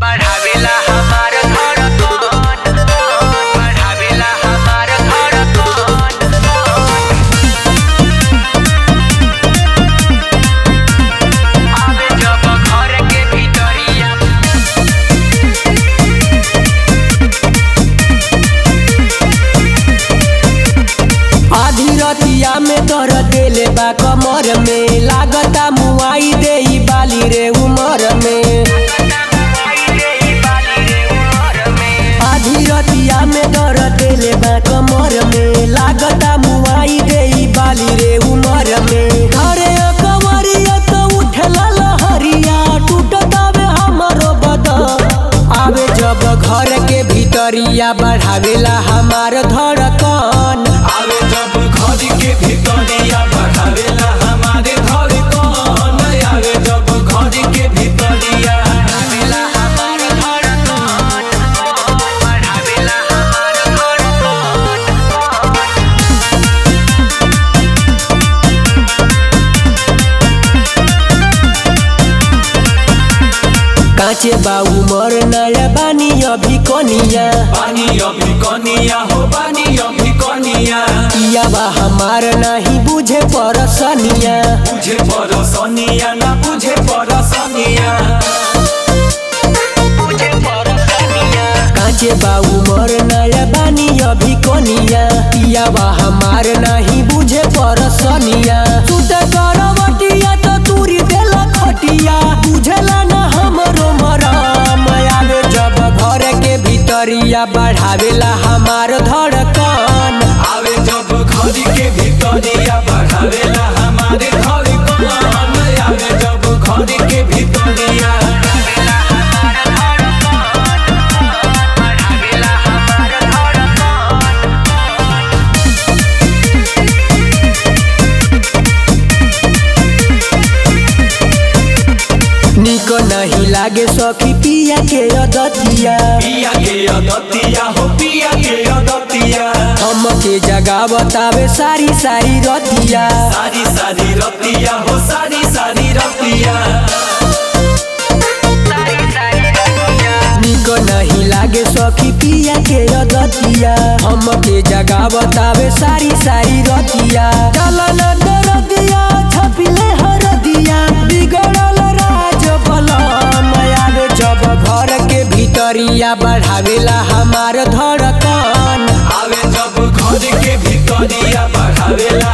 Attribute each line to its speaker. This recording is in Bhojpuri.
Speaker 1: बढ़ावेला हमार धड़कन बढ़ावेला हमार धड़कन आवे जब घर के भीतरिया
Speaker 2: आधी रतिया में तर देले बा कमर में लागता मुआई दे बाली रे उमर में आधी रतिया में दर देले बा कमर में लागता मुआई दे बाली रे उमर में घरे कवरिया तो उठला लहरिया टूटतावे हमरो बदन आवे जब घर के भीतरिया बढ़ावेला हमार धड़कन
Speaker 3: आवे जब घर के भीतरिया बढ़ावेला हमारे धड़कन आवे जब घर के भीतरिया
Speaker 1: बढ़ावेला हमार धड़कन बढ़ावेला हमार धड़कन
Speaker 2: काचे बा उमर नया बानी अभी कनिया
Speaker 3: पानी अभी कनिया हो पानी अभी कनिया
Speaker 2: पिया बा हमार नहीं बुझे परसनिया
Speaker 3: बुझे परसनिया ना बुझे परसनिया
Speaker 2: काचे बा उमर नया बानी अभी कनिया पिया बा हमार नहीं बुझे परसनिया सुते करवटिया तो तूरी देला खटिया बुझला ना हमरो मरम आवे जब घर के भीतरिया बढ़ावेला हमार धड़कन
Speaker 3: आवे जब घर के भीतरिया बढ़ावेला हमारे धड़कन आवे जब घर के भीतरिया
Speaker 2: निक नहीं लागे सखी पिया के अदतिया
Speaker 3: पिया के अदतिया हो पिया के अदतिया
Speaker 2: हम के जगह बतावे सारी सारी रतिया
Speaker 3: सारी सारी रतिया हो सारी सारी रतिया
Speaker 2: निक नहीं लागे सखी पिया के अदतिया हम के जगह बतावे सारी सारी रतिया चलन दरदिया छपिले हरदिया बिगड़ल राज बलम आवे जब घर के भीतरिया बढ़ावेला हमार धड़कन
Speaker 3: आवे जब घर के भीतरिया बढ़ावेला